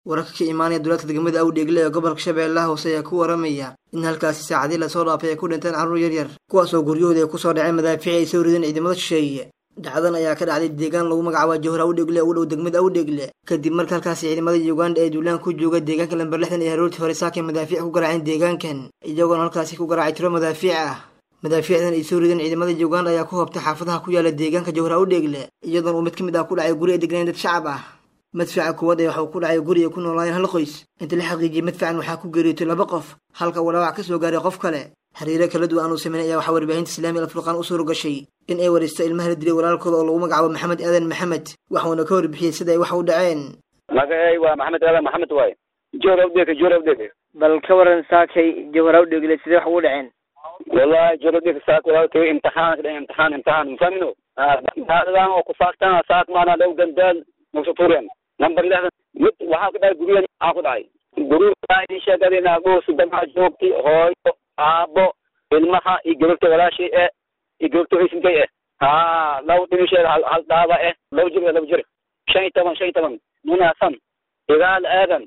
wararka ka imaanaya duulaadka degmada awdheegle ee gobolka shabeellaha hoose ayaa ku waramaya in halkaasi saacadii lasoo dhaafay ay ku dhinteen carruur yaryar kuwaasoo guryahooda ay kusoo dhaceen madaafiic ay soo rideen ciidamada shisheeye dhacdan ayaa ka dhacday deegaan lagu magacaaba jowhar awdheegle ee u dhow degmada awdheegle kadib marka halkaasi ciidamada uganda ee duulaan ku jooga deegaanka lamber lixdan ee haroortii hore saakay madaafiic ku garaaceen deegaankan iyagoona halkaasi ku garaacay tiro madaafiic ah madaafiicdan ay soo rideen ciidamada uganda ayaa ku hobtay xaafadaha ku yaala deegaanka jowhar awdheegle iyadoona uu mid ka mid ah ku dhacay guri ay degneen dad shacab ah madfaca kuwaad ee waxuu ku dhacay guri ay ku noolaayeen hal qoys inta la xaqiijiyey madfacan waxaa ku geeriyootay laba qof halka uu dhaawac ka soo gaaray qof kale xiriiro kala duwan uu sameynay ayaa waxaa warbaahinta islaamiga alfurqaan u suura gashay in ay waraysto ilmaha la dilay walaalkooda oo lagu magacaabo maxamed aadan maxamed waxuuna ka warbixiyey sida ay wax u dhaceen magacay waa maxamed aadan maxamed waaye joor awdheke joor awdheke bal ka waran saakay jawhar awdheegle sidee wax ugu dhaceen wallahi joor awdheke saak walaalkay imtixaan ka dhacay imtixaan imtixaan mafahmino daadadan oo kufaaktan saak maana dhow gandaal nagsuturen number lixdan mid waxaa ku dhacay guryahan waxaa ku dhacay guryaha sheegadina agoos damaca joogtay hooyo aabo ilmaha iyo gabagta walaashay eh iyo gabagta haysinkay eh ha laba dhimisheeda hal hal dhaaba eh laba jir laba jir shan iyo toban shan iyo toban munaasan igaal aadan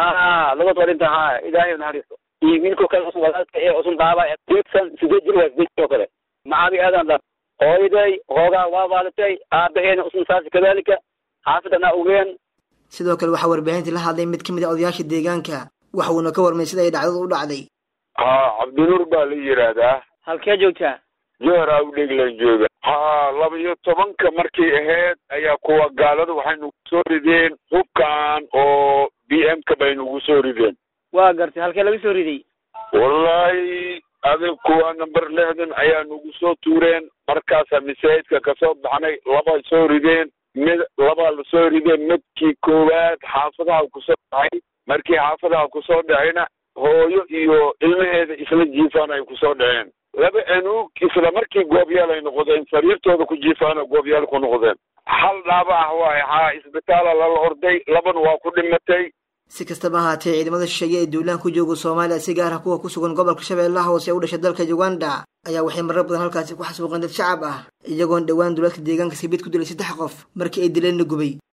ha labad warinta ha ilaahay naxariisto iyo wiilko kale usun walaalka ee usun dhaaba eh deedsan sideed jir waa sideed jir oo kale macabi aadan dhan hooyaday hoogaa waa waalatay aabaheena usun saasi kadalika xaafidana ogeen sidoo kale waxaa warbaahintii la hadlay mid ka mid a odayaasha deegaanka waxa uuna ka warmay sida ay dhacdadu u dhacday ha cabdinuur baa la yidhaahdaa halkee joogtaa jowhar awdheglan jooga ha laba iyo tobanka markay ahayd ayaa kuwa gaalada waxay nagu soo rideen hubkan oo b m ka bay nagu soo rideen waa gartay halkee laga soo riday wallahi adig kuwa number lixdan ayaa nagu soo tuureen markaasa masaajidka kasoo baxnay labay soo rideen mid labaa lasoo rideen midkii koowaad xaafadaha kusoo dhacay markii xaafadaha kusoo dhacayna hooyo iyo ilmaheeda isla jiifaan ay kusoo dhaceen laba anuug isla markii goobyaal ay noqdeen sariirtooda ku jiifaana goobyaal ku noqdeen hal dhaaba ah waaye haa isbitaala lala orday labana waa ku dhimatay si kastaba ahaatee ciidamada shisheeye ee duulaan ku jooga soomaaliya si gaar ah kuwa ku sugan gobolka shabeellaha hoose ee u dhashay dalka uganda ayaa waxay marar badan halkaasi ku xasuuqeen dad shacab ah iyagoon dhowaan duulaadka deegaanka sabiid ku dilay saddex qof markii ay dileenna gubay